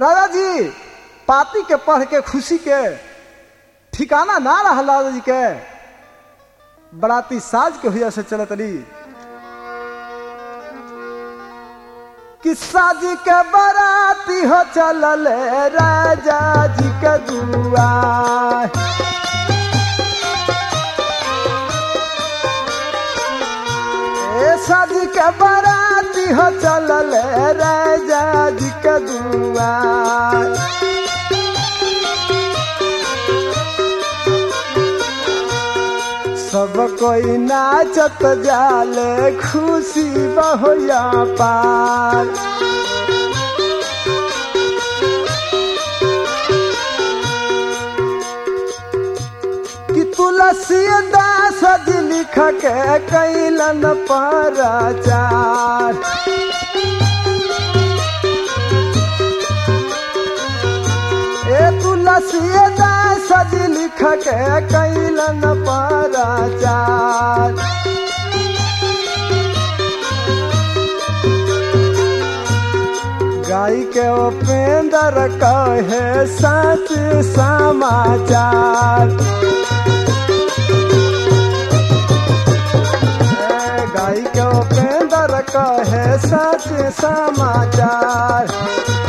राजा जी पाती के पढ़ के खुशी के ठिकाना ना रहा राजा जी के बराती साज के हुआ से चलत रही किस्सा जी के बराती हो चलल राजा जी के दुआ ए सज के बराती हो चलल राजा जी के दुआ सब कोई नाचत जाले खुशी बहुया पार कि तुलसी दास जी लिख के कैलन पराचार ए तुलसी दास जी लिख के कैलन पराचार गाय के उपेंद्र कहे सच समाचार गाय के उपेंद्र कहे सच समाचार